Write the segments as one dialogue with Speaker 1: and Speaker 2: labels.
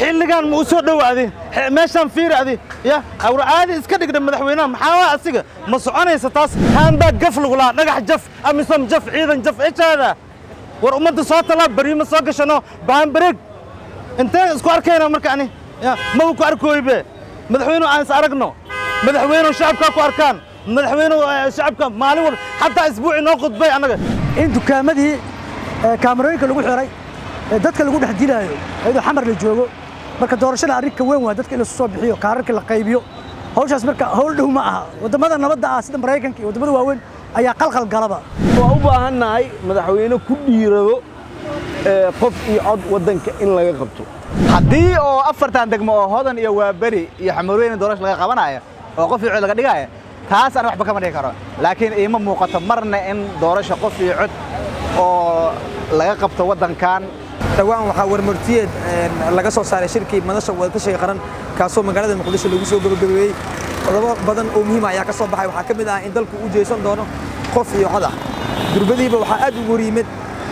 Speaker 1: xilligan ma u soo dhowaadi meeshaan fiiri adi ya awra caadi iska dhigna madaxweynaha maxaa waa asiga ma soconaysa taas haanbaa gaf lagulaa dhagax jaf amisom jaf ciidan jaf ejaada war ummadda soo talaa baryima soo gashano baanbareeg inteen isku arkayna marka ani ya maba ku arkooybe madaxweynuhu aan is aragno madaxweynuhu shacabkaa ku arkaan madaxweynuhu shacabka maalin wal xataa isbuuci noo khudbay annaga
Speaker 2: in dukaamadii kaamarooyinka lagu xiray ee dadka lagu dhex dilaayo iyadoo xamar la joogo marka doorashada arrin ka weyn waa dadka in la soo bixiyo kaararka la qaybiyo hawshaas marka hawl dhow ma aha waddamada nabadda ah sida maraykanka iyo waddamada waaweyn ayaa qalqal galaba
Speaker 3: waa u baahannahay madaxweyne ku dhiirado qof iyo cod waddanka in laga qabto
Speaker 4: haddii oo afartan degmo oo hodan iyo waaberi iyo xamarweyne doorasho laga qabanaya oo qof iyo cod laga dhigaya taas aan waxba kama dhigi karo laakiin iima muuqato marna in doorasho qof iyo cod oo laga qabto waddankan
Speaker 5: dhawaan waxaa warmartiyeed laga soo saaray shirkii madasha wadatashiga qaran kaasoo magaalada muqdisho lagu soo gabagabeeyey qodobo badan oo muhiima ayaa ka soo baxay waxaa ka mid ah in dalku uu jeesan doono qof iyo cod ah durbadiiba waxaa aad ugu horyimid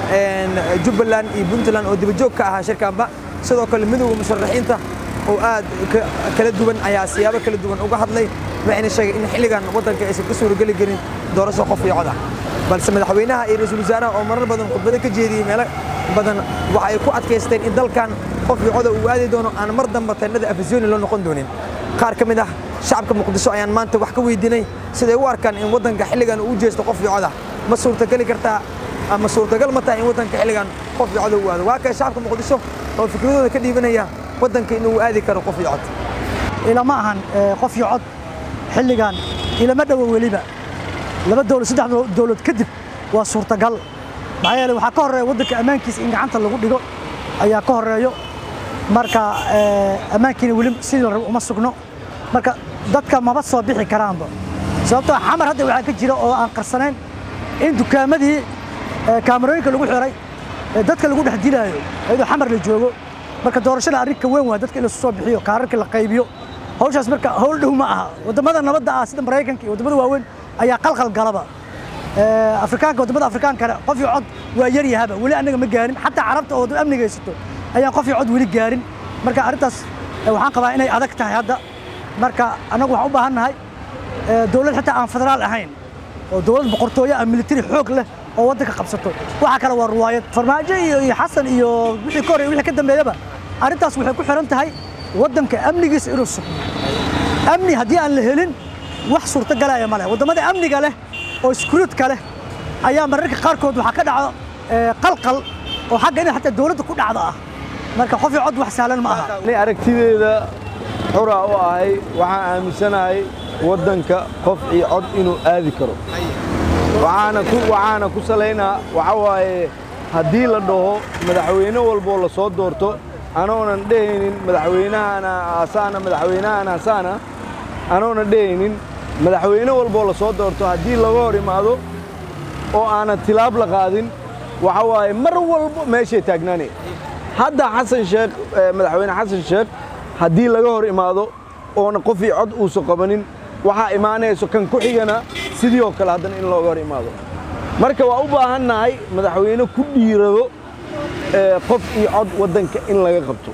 Speaker 5: jubbaland iyo puntland oo dibajoog ka ahaa shirkaanba sidoo kale midowda musharaxiinta oo aad kala duwan ayaa siyaabo kala duwan uga hadlay waxayna sheegay in xilligan waddanka aysan ka suurageli karin doorasho qof iyo cod ah balse madaxweynaha iyo ra-iisul wasaaraha oo marar badan khudbado ka jeediyey meelo badan waxa ay ku adkaysteen in dalkan qof iyo coda uu aadi doono aan mar damba teennada afisyooni loo noqon doonin qaar ka mid ah shacabka muqdisho ayaan maanta wax ka weydiinay siday u arkaan in waddanka xilligan uu jeesto qof iyo coda ma suurtageli kartaa ama suurtagal ma tahay in waddanka xilligan qof iyo coda uu aado waa kay shacabka muqdisho oo fikradooda ka dhiibanaya waddanka inuu aadi karo qof iyo cod
Speaker 2: ilama ahan qof iyo cod xilligan ilama dhowo weliba laba dowlad saddex dowlad kadib waa suurtagal maxaa yeele waxaa ka horreeya waddanka ammaankiisa in gacanta lagu dhigo ayaa ka horreeyo marka ammaankiina weli sidii la rabo uma sugno marka dadka maba soo bixi karaanba sababtoo xamar hadda waxaa ka jira oo aan qarsanayn in dukaamadii kaamarooyinka lagu xiray ee dadka lagu dhex dilaayo iyadoo xamar la joogo marka doorashada arrin ka weyn waa dadka in la soo bixiyo kaararka la qaybiyo hawshaas marka hawl dhow ma aha waddamada nabadda ah sida maraykanka iyo waddamada waaweyn ayaa qalqal galaba afrikaanka waddamada afrikaankana qof iyo cod waa yar yahaba weli annaga ma gaarin xataa carabta oo waddama amniga haysato ayaan qof iyo cod weli gaarin marka arrintaas waxaan qabaa inay adag tahay hadda marka annagu waxaan u baahan nahay dowlad xitaa aan federaal ahayn oo dowlad boqortooyo ah militari xoog leh oo waddanka qabsato waxa kale waa ruwaayad farmaajo iyo iyo xasan iyo wixii ka horreeya wixii ka dambeeyaba arrintaas waxay ku xiran tahay waddanka amnigiisa inuu sugno amni haddii aan la helin wax suurtagalaya ma leh waddamada amniga leh oo iskuruudka leh ayaa mararka qaarkood waxaa ka dhacdo qalqal oo xagga inay xataa dowladda ku dhacdo ah marka qof iyo cod wax sahlan ma aha
Speaker 3: ani aragtideeda xuraa u ahay waxaan aaminsanahay waddanka qof iyo cod inuu aadi karo waxaana ku waxaana ku salaynaa waxa waaye haddii la dhaho madaxweyne walboo la soo doorto anoonan dhehaynin madaxweynahana asaana madaxweynahana asaana anoonan dhehaynin madaxweyne walboo la soo doorto haddii laga hor imaado oo aanan tilaab la qaadin waxa waaye mar walbo meeshay taagnaanay hadda xasan sheekh madaxweyne xasan sheekh haddii laga hor imaado oona qof iyo cod uusan qabanin waxaa imaanayso kan ku xigana sidii oo kale haddana in looga hor imaado marka waa u baahannahay madaxweyne ku dhiirado qof iyo cod waddanka in laga qabto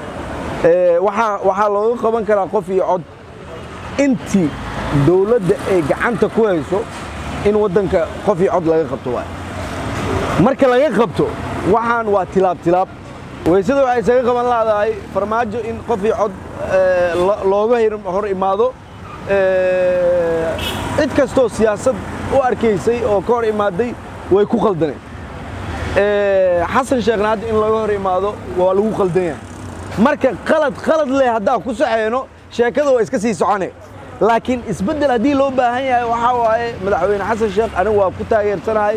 Speaker 3: waxaa looga qaban karaa qof iyo cod intii dowladda ay gacanta ku hayso in waddanka qof iyo cod laga qabto waay marka laga qabto waxaan waa tilaab tilaab weysada waxay isaga qaban laadahay farmaajo in qof iyo cod looga hor imaado cid kastoo siyaasad u arkaysay oo ka hor imaaday way ku qaldaneen xasan sheekhna hadda in laga hor imaado waa lagu qaldan yahay marka qalad qalad leh haddaan ku saxeyno sheekada waa iska sii socone laakiin isbeddel haddii loo baahan yahay waxaa waaye madaxweyne xasan sheekh anigu waa ku taageersanahay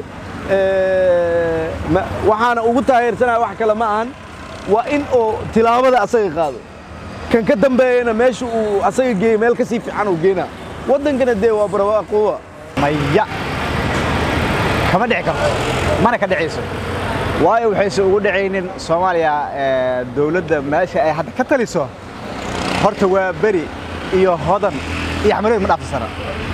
Speaker 3: waxaana ugu taageersanahay wax kale ma ahan waa in oo tilaabada asaga qaado kan ka dambeeyana meesha uu asaga geeyo meel ka sii fiican uu geynaa waddankana dee waa barwaaqoowa
Speaker 4: maya kama dhici karto mana ka dhicayso waayo waxaysan ugu dhacaynin soomaaliya dowladda meesha ay hadda ka taliso horta waa beri iyo hodan iyo xamarood ma dhaafsana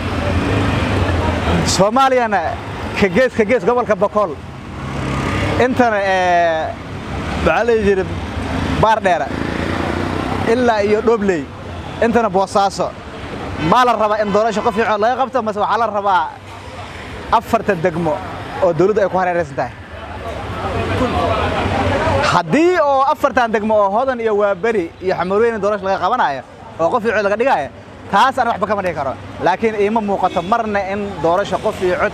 Speaker 4: soomaaliyana ka gees ka gees gobolka bokool intana maxaa la jira baar dheera ilaa iyo dhobley intana boosaaso maa la rabaa in doorasho qof iyo cod laga qabto mase waxaa la rabaa afartan degmo oo dawladdu ay ku hareeraysan tahay haddii oo afartan degmo oo hodan iyo waaberi iyo xamarweyne doorasho laga qabanayo oo qof iyo cod laga dhigayo taas ana waxba kama dhigi karo laakiin iima muuqato marna in doorasho qof iyo cod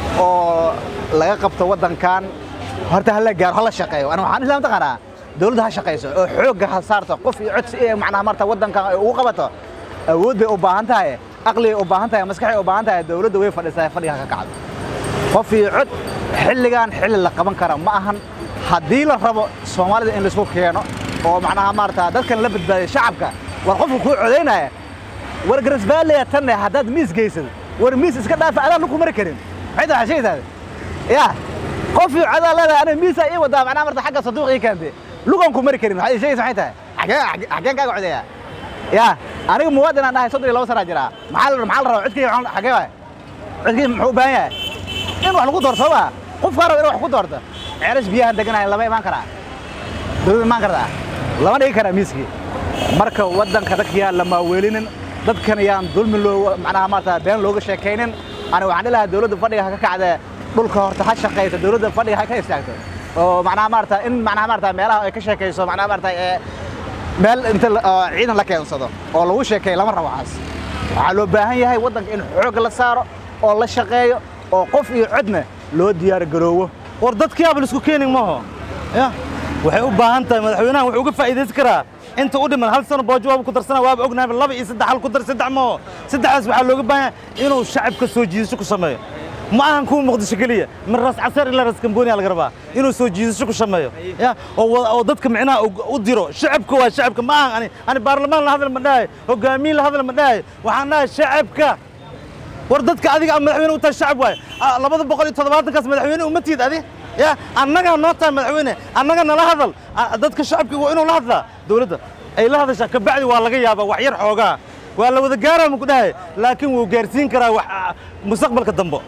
Speaker 4: oo laga qabto waddankan horta hala gaaro hala shaqeeyo ana waxaan islaan taqaanaa dawladda ha shaqayso oo xoogga ha saarto qof iyo cod si ay macnaha marta waddankan ay ugu qabato awood bay u baahan tahay aqligay u baahan tahay maskaxay u baahan tahay dawladda way fadhiisaa fadhiga ka kacdo qof iyo cod xilligan xilli la qaban kara ma ahan haddii la rabo soomaalida in laisku keeno oo macnaha maarata dadkan la badbaadiyo shacabka war qofka kuu codaynaya war garasbaaleya tanne haddaad miis geysad war miis iska dhaafa adaan lagu mari karin maxay tahay sheegaysaa ya qof iyo codaa leedahay ana miisaa ii wadaa macnaha marta xagga sanduuq ii keentay lugan ku mari karin maxay sheegaysaa maxay tahay xageen xageen kaaga codeeyaa ya aniga muwaadin aan dhahay soddon iyo laba sanaa jiraa maxaa la maxaa la rabaa codkayga xagee waay codkayga muxuu u baahan yahay in wax lagu doorto ma qofkaa raba in wax ku doorto ceelash biyahan deganahay lama imaan karaa dawladda imaan kartaa lama dhigi karaa miiskii marka waddanka dadka yaan la maaweelinin dadkan yaan dulmi loo macnaha maarata been looga sheekaynin ani waxaan dhihi lahaa dawladda fadhiga ha ka kacdee dhulka horta ha shaqayso dawladda fadhiga ha ka istaagto oo macnaha maarata in macnaha maarata meelaha ay ka sheekayso macnaha maarata ee meel inta ciidan la keensado oo lagu sheekeeyo lama rabo waxaas waxaa loo baahan yahay waddanka in xoog la saaro oo la shaqeeyo oo qof iyo codna loo diyaar garoowo
Speaker 1: war dadkiyaaba laisku keenin maaho ya waxay u baahan tahay madaxweynahan wuxuu uga faa'iidaysan karaa inta u dhiman hal sano boojo waaba ku darsana waaba ognahay laba iyo saddex hal ku dar saddex maaho saddexdaas waxaa looga baahan yahay inuu shacabka soo jiidasho ku sameeyo ma ahan kuwa muqdisho keliya min ras casar ilaa ras kamboniya laga rabaa inuu soo jiidasho ku sameeyo ya oo oo dadka micnaha u diro shacabka waa shacabka ma ahan ani ani baarlamaan la hadal ma dhahay hogaamiye la hadal ma dhahay waxaan dhahay shacabka war dadka adiga a madaxweyne u tahay shacab waay labada boqol iyo toddobaatankaas madaxweyne uma tiid adi ya annagaa noo tahay madaxweyne annaga nala hadal dadka shacabka waa inuu la hadlaa dawladda ay la hadashaa kabacdi waa laga yaabaa wax yar xoogaa waa la wada gaaraa muku dhahay laakiin wuu gaarsiin karaa wax mustaqbalka dambo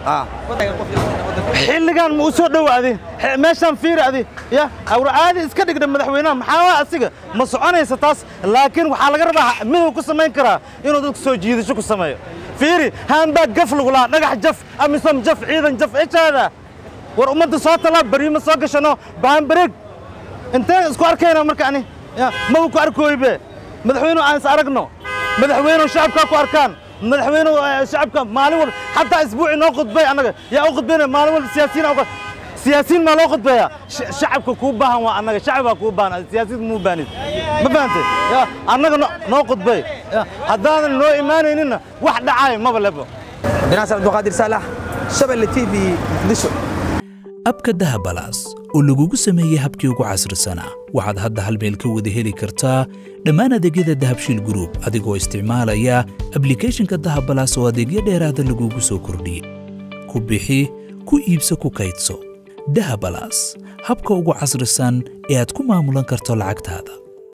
Speaker 1: xilligan ma u soo dhowaadi meeshaan fiiri adi ya awra aadi iska dhigdha madaxweynaha maxaa asiga ma soconaysa taas laakiin waxaa laga rabaa miduu ku samayn karaa inuu dadka soo jiidasho ku sameeyo fiiri haanbaa gaf lagu lahaa dhagax jaf amisom jaf ciidan jaf ejaada war ummadda soo talaa bariima soo gashano baan bareeg inteen isku arkayna marka ani maba ku arkooybe madaxweynuhu aan is aragno madaxweynuhu shacabkaa ku arkaan madaxweynuhu shacabka maalin walba xataa isbuuci noo khudbay annaga yaa u khudbayna maalin walba siyaasiyiin siyaasiyiin maa loo khudbeeyaa shacabka kuu baahan waa annaga shacab baa kuu baahan siyaasiyiin muu baanid ma fahantay ya annaga noo khudbay haddaanan noo imaanayninna wax dhacaayo maba lebo
Speaker 5: binaasar abduqaadir saalax shabelle t v muqdisho
Speaker 6: abka dahabalaas oo lagugu sameeyey habkii ugu casrisanaa waxaad hadda hal meel ka wada heli kartaa dhammaan adeegyada dahabshiil gruub adigoo isticmaalaya ablikhethonka dahabalaas oo adeegyo dheeraada lagugu soo kordhiyey ku bixi ku iibso ku kaydso dahabalaas habka ugu casrisan ee aad ku maamulan karto lacagtaada